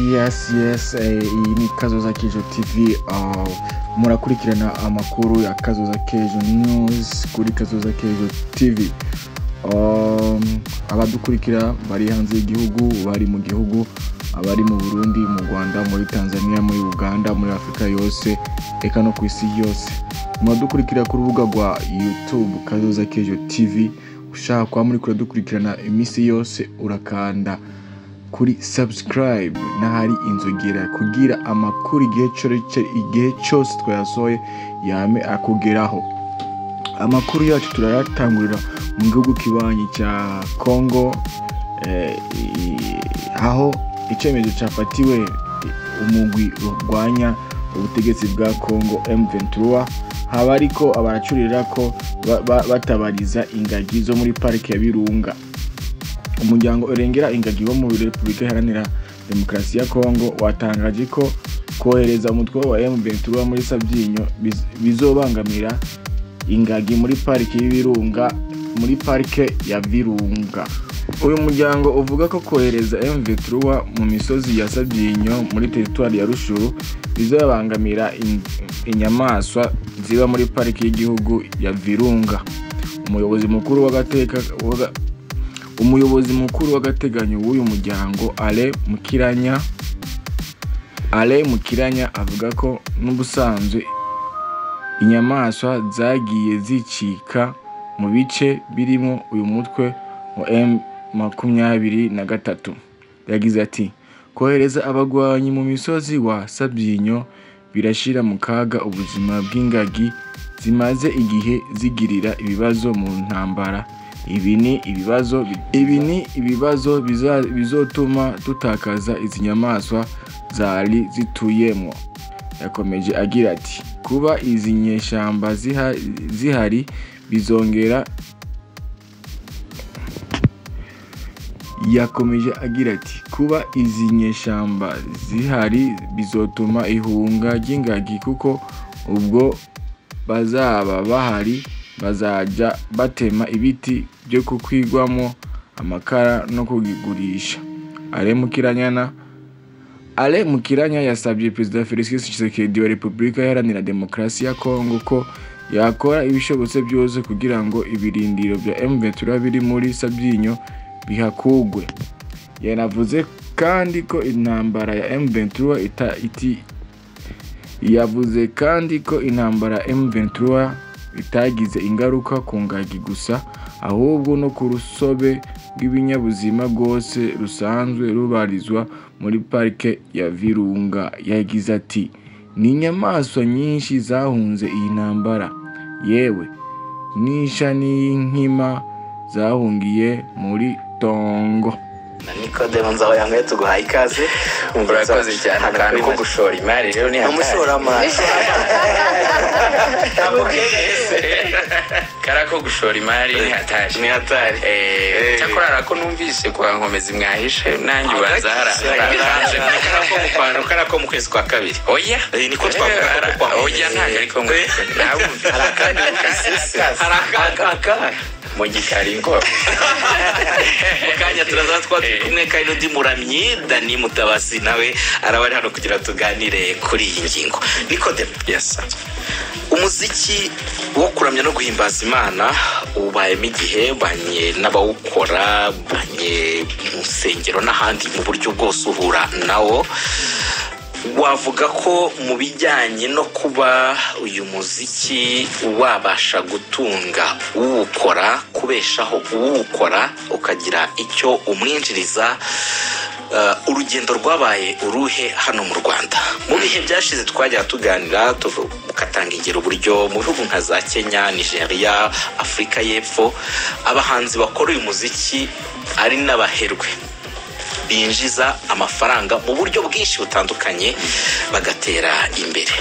yes yes eh, iyi ni kazoza kejo tv ah, murakurikirana amakuru ya kazoza kejo news kuri kazoza kejo tv Um, abadukurikira bari hanze y'igihugu bari mu gihugu abari mu burundi mu rwanda muri tanzania muri uganda muri afurika yose eka no ku isi yose muradukurikira ku rubuga rwa youtube kazoza kejo tv ushaka kuba muri kure dukurikirana iminsi yose urakanda kuri subscribe n'ahari inzogera kugira amakuru igihe cyose igihe cyose twayasohoye yame akugeraho amakuru yacu turayatangurira mu gihugu kibanyi cya congo eh, i- aho icyemezo cyafatiwe umugwi urwanya ubutegetsi bwa congo m23 haba ariko abacurira ko ba- ba- batabariza ingagi zo muri parike ya birunga umuryango urengera ingagi wo muri repubulika iharanira demokarasi ya kongo watangaje ko kohereza umutwe wa m23 muri sabyinyo biz- bizobangamira ingagi muri pariki y'ibirunga muri parike ya virunga uyu muryango uvuga ko kohereza m23 mu misozi ya sabyinyo muri teritwari ya rushuru bizobangamira in- inyamaswa ziba muri pariki y'igihugu ya virunga umuyobozi mukuru w'agateka w'aga- umuyobozi mukuru w'agateganyo w'uyu muryango ale mukiranya ale mukiranya avuga ko n'ubusanzwe inyamaswa zagiye zicika mu bice birimo uyu mutwe wa m makumyabiri na gatatu yagize ati kohereza abagwanyi mu misozi wa sabyinyo birashyira mu kaga ubuzima bw'ingagi zimaze igihe zigirira ibibazo mu ntambara ibi ni ibibazo ibi ni ibibazo biza- bizotuma tutakaza izi nyamaswa zari zituyemo yakomeje agira ati kuba izi nyeshyamba ziha- zihari bizongera yakomeje agira ati kuba izi nyeshyamba zihari bizotuma ihunga ry'ingagi kuko ubwo bazaba bahari bazajya batema ibiti byo kukwigwamo amakara no kugigurisha aremukiranyana ale mukiranya yasabye perezida felicien tshisekedi wa repubulika iharanira demokarasi ya kongo ko yakora ibishobotse byose kugira ngo ibirindiro bya mventura biri muri sabyinyo bihakugwe yanavuze kandi ko intambara ya mventura ita, iti, yavuze kandi ko intambara ya M23 itagize ingaruka ku ngagi gusa ahubwo no ku rusobe rw'ibinyabuzima rwose rusanzwe rubarizwa muri parike ya virunga yagize ati ni inyamaswa nyinshi zahunze iyi ntambara yewe n'isha n'inkima zahungiye muri tongo na nikodemu nzaho yanyweye tuguhaye ikaze urakoze cyane kandi ko gushora imari rero ni ni umushoramari kara ko gushora imari ni hatari ni hatari Eh, cyakora hari ako numvise kwa nkomezi mwahishe nanjye banzahara karako mu kwezi kwa kabiri oya Eh, niko twavuga ko Ara- kwa Nkomezi. oya ntabwo ariko hari akandi numvise hari akandi mu gikari ngo mu kanya turaza twa turi kumwe kandi n'undi muramyi dani mutabasi nawe araba ari hano kugira ngo tuganire kuri iyi ngingo nikodemu yes umuziki wo kuramya no guhimbaza imana ubayemo igihe banye n'abawukora banye mu nsengero n'ahandi mu buryo bwose uhura nawo wavuga ko mu bijyanye no kuba uyu muziki wabasha gutunga uwukora kubeshaho uwukora ukagira icyo umwinjiriza eh, urugendo rwabaye uruhe hano mu rwanda mu bihe byashize twajya tuganira tuvu- ukatanga ingero uburyo mu bihugu nka za kenya nigeria afurika y'epfo abahanzi bakora uyu muziki ari n'abaherwe binjiza amafaranga mu buryo bwinshi butandukanye bagatera imbere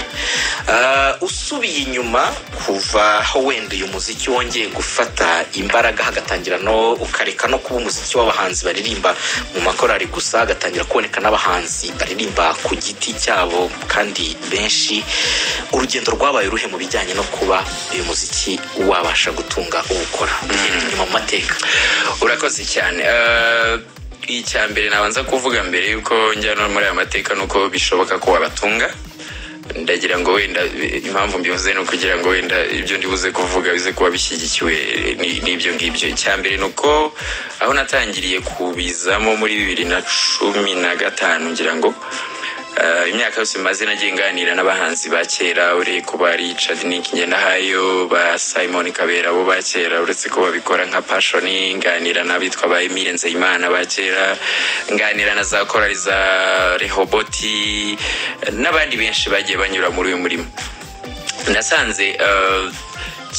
Ah, usubiye inyuma kuva aho wenda uyu muziki wongeye gufata imbaraga hagatangira no ukareka no kuba umuziki w'abahanzi baririmba mu makorari gusa hagatangira kuboneka n'abahanzi baririmba ku giti cyabo kandi benshi urugendo rwabaye uruhe mu bijyanye no kuba uyu muziki wabasha gutunga uwukora Tugenda inyuma mu mateka urakoze cyane Eh, icya mbere nabanza kuvuga mbere y'uko njya no muri aya mateka ni uko bishoboka ko wabatunga ndagira ngo wenda impamvu mbivuze ni ukugira ngo wenda ibyo ndibuze kuvuga bize kuba bishyigikiwe ni- n'ibyo ngibyo icya mbere ni uko aho natangiriye kubizamo muri bibiri na cumi na gatanu ngira ngo eh, imyaka yose maze nagiye nganira n'abahanzi ba kera ureye kuba Richard Nick Ngendahayo ba Simon Kabera bo ba kera uretse ko babikora nka passion nganira n'abitwa ba Emile Nzeyimana ba kera nganira na za korali za Rehoboti eh, n'abandi benshi bagiye banyura muri uyu murimo nasanze eh,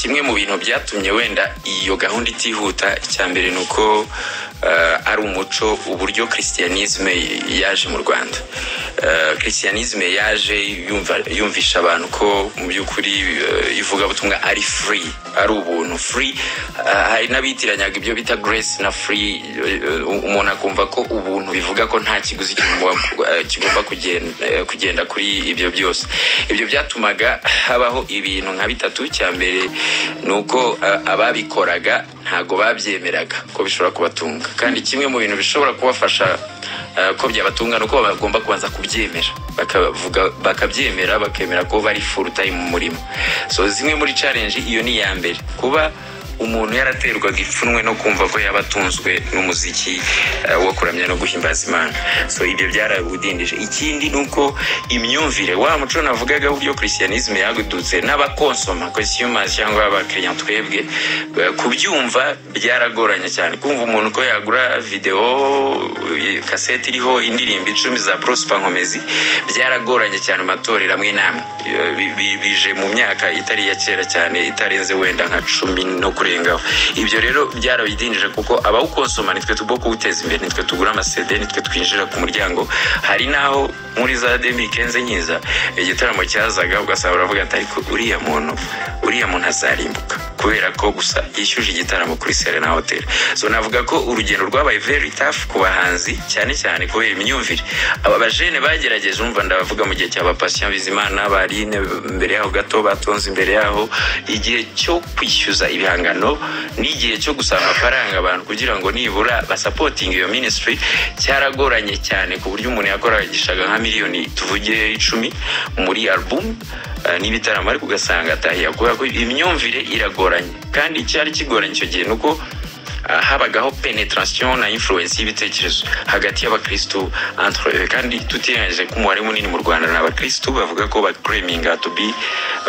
kimwe mu bintu byatumye wenda iyo gahunda itihuta icya mbere ni uko eh, ari umuco uburyo christianisme yaje mu rwanda Eh, christianisme yaje yumva- yumvisha abantu ko mu by'ukuri eh, ivugabutumwa ari free ari ubuntu free eh, hari n'abitiranyaga ibyo bita grace na free eh, eh, umuntu akumva ko ubuntu bivuga ko nta kiguzi kigomba eh, kigomba kugenda eh, kugenda kuri ibyo byose ibyo byatumaga habaho ibintu nka bitatu cya mbere ni uko eh, ababikoraga ntago babyemeraga ko bishobora kubatunga kandi kimwe mu bintu bishobora kubafasha eh, ko byabatunga ni uko bagomba kubanza kubyemera bakavuga bakabyemera bakemera ko bari full time mu murimo so zimwe muri challenge iyo ni iya mbere kuba umuntu yaraterwaga ipfunwe no kumva ko yaba atunzwe n'umuziki eh, wo kuramya no guhimbaza imana so ibyo byarawudindije ikindi ni uko imyumvire wa muco navugaga uburyo christianisme yadutse n'abakonsoma consumers cyangwa abakiriya twebwe eh, kubyumva byaragoranye cyane kumva umuntu ko yagura video eh, kasete iriho indirimbo icumi za prosper nkomezi byaragoranye cyane mu matorero amwe n'amwe Eh, bi- bi- bije mu myaka itari iya kera cyane itarenze wenda nka cumi no kurengaho ibyo rero byarabidinjije kuko abawukonsoma nitwe tugomba kuwuteza imbere nitwe tugura amasede nitwe twinjira ku muryango hari n'aho muri za demikenze nkiza igitaramo cyazaga ugasanga uravuga ati ariko uriya muntu uriya muntu azarimbuka kubera ko gusa yishyuje igitaramo kuri serena hoteli so navuga ko urugendo rwabaye very tough ku bahanzi cyane cyane kubera imyumvire aba bajene bagerageje umva ndabavuga mu gihe cya ba Patient bizimana barine mbere yaho gato batonze imbere yaho igihe cyo kwishyuza ibihangano n'igihe cyo gusaba amafaranga abantu kugira ngo nibura basapotinge iyo ministry cyaragoranye cyane ku buryo umuntu yakoragishaga nka miliyoni tuvuge icumi muri album eh, n'ibitaramo ariko ugasanga atahiye kubera ko imyumvire iragoranye kandi icyari kigoranye icyo gihe ni uko ah, habagaho penetration na influence y'ibitekerezo hagati y'abakristu entre eux. kandi tutirengagije ko umubare munini mu rwanda ni abakristu bavuga ko bacreminga to be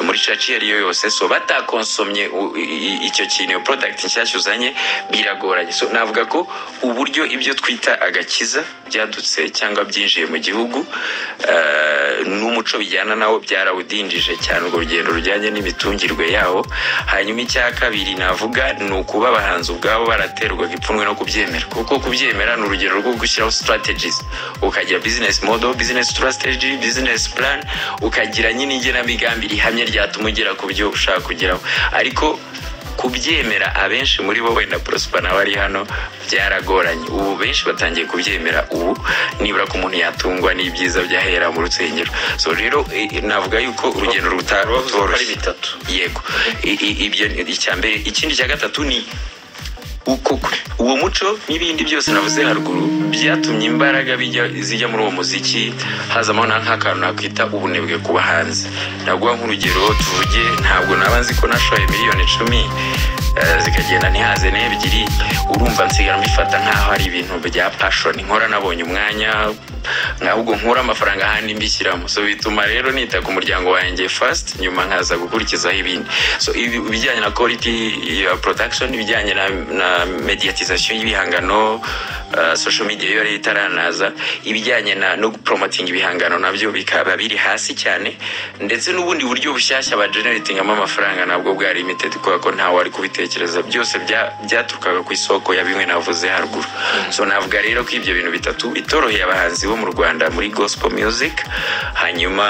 muri church iyo ari yo yose so batakonsomye u- i- i- icyo kintu iyo product nshyashya uzanye biragoranye so navuga ko uburyo ibyo twita agakiza byadutse cyangwa byinjiye mu gihugu eh, n'umuco bijyana nawo byarawudindije cyane urwo rugendo rujyanye n'imitungirwe yawo hanyuma icya kabiri navuga ni ukuba abahanzi ubwabo baraterwaga ipfunwe no kubyemera kuko kubyemera ni urugero rwo gushyiraho strategies ukagira business model business strategy business plan ukagira nyine igenamigambi rihamye ryatuma ugera ku byo ushaka kugeraho ariko kubyemera abenshi muri bo wenda prosper nawe ari hano byaragoranye ubu benshi batangiye kubyemera ubu nibura ko umuntu yatungwa n'ibyiza byahera mu rusengero so rero eh, navuga yuko urugendo ari rutaroroshye bitatu yego I- i- ibyo ni icya mbere ikindi cya gatatu ni uko uwo muco n'ibindi byose navuze haruguru byatumye imbaraga bijya zijya muri uwo muziki hazamo na nk'akantu nakwita ubunebwe ku bahanzi naguha nk'urugero tuvuge ntabwo naba nzi ko nashoye miliyoni icumi eh, zikagenda ntihaze n'ebyiri urumva nsigara mbifata nk'aho ari ibintu bya pashoni nkora nabonye umwanya ahubwo nkura amafaranga ahandi mbishyiramo so bituma rero nita ku muryango wanjye first nyuma nkaza gukurikizaho ibindi so ibi- ibijyanye na quality ya production ibijyanye na, na mediatization y'ibihangano uh, social media yo yari itaranaza ibijyanye na no promoting ibihangano nabyo bikaba biri hasi cyane ndetse n'ubundi buryo bushyashya ba generatingamo amafaranga nabwo bwa limited kubera ko ntawe wari kubitekereza byose bya- byaturukaga ku isoko ya bimwe navuze haruguru so navuga rero ko ibyo bintu bitatu bitoroheye abahanzi bo mu rwanda muri gospel music hanyuma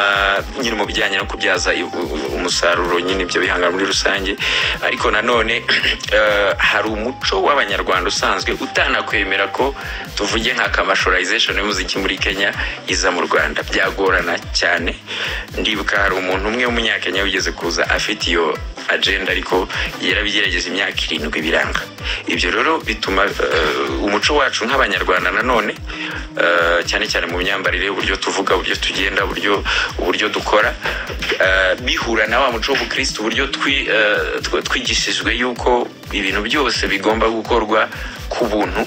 nyine mu bijyanye no kubyaza i- u- u- umusaruro nyine ibyo bihangano muri rusange ariko nanone eh, hari umuco w'abanyarwanda usanzwe utanakwemera ko tuvuge nka commercialization y'umuziki muri kenya iza mu rwanda byagorana cyane ndibuka hari umuntu umwe w'umunyakenya wigeze kuza afite iyo agenda ariko yarabigerageje imyaka irindwi biranga ibyo rero bituma eh, umuco wacu nk'abanyarwanda nanone eh, cyane cyane mu myambarire uburyo tuvuga uburyo tugenda uburyo uburyo dukora eh, bihura na wa muco w'ubukristo uburyo twi- eh, tw- twigishijwe yuko ibintu byose bigomba gukorwa ku buntu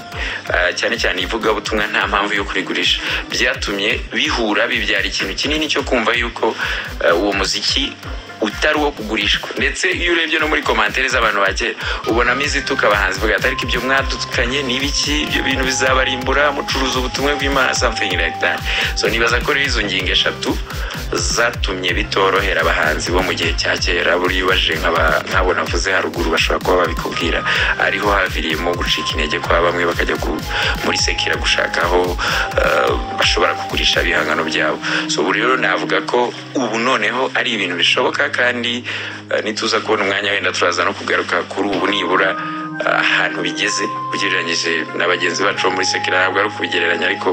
eh, cyane cyane ivugabutumwa nta mpamvu yo kurigurisha byatumye bihura bibyara ikintu kinini cyo kumva yuko eh, uwo muziki utari uwo kugurishwa ndetse iyo urebye no muri komantere z'abantu ba kera ubonamo izituka abahanzi bavuga ati ariko ibyo mwadukanye ni ibiki ibyo bintu bizabarimbura mucuruza ubutumwa bw'imana something like that so nibaza ko rero izo ngingo eshatu zatumye bitorohera abahanzi bo mu gihe cya kera buriya ubajije nk'aba- nk'abo navuze haruguru bashobora kuba babikubwira ariho haviriyemo gucika intege kwa bamwe bakajya ku- muri sekira gushaka aho eh, bashobora kugurisha ibihangano byabo so ubu rero navuga ko ubu noneho ari ibintu bishoboka kandi eh, nituza kubona umwanya wenda turaza no kugaruka kuri ubu nibura eh, ahantu bigeze ugereranyije na bagenzi bacu bo muri sekira ntabwo ari ukubigereranya ariko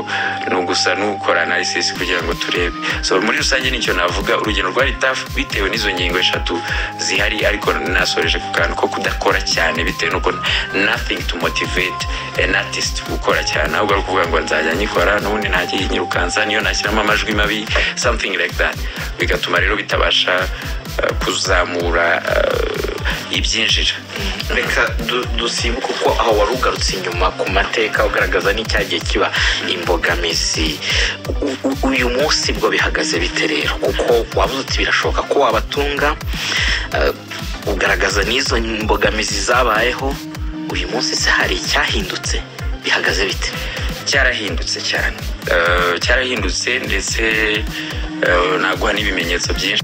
ni ugusa n'ukora analysis kugira ngo turebe so muri rusange nicyo navuga urugendo rwari tough bitewe n'izo ngingo eshatu zihari ariko nasoreje ku kantu ko kudakora cyane bitewe n'uko nothing to motivate an artist gukora cyane ahubwo ari ukuvuga ngo nzajya nyikora n'ubundi ntajya yinyirukansa niyo nashyiramo amajwi mabi something like that bigatuma rero bitabasha eh, kuzamura eh, ibyinjira reka du- dusimbuke kuko aho wari ugarutse inyuma ku mateka ugaragaza n'icyagiye kiba imbogamizi U- u- uyu munsi bwo bihagaze bite rero kuko wabuze uti birashoboka ko wabatunga eh, ugaragaza n'izo mbogamizi zabayeho uyu munsi se hari icyahindutse bihagaze bite cyarahindutse cyane Eh, cyarahindutse ndetse eh, naguha n'ibimenyetso byinshi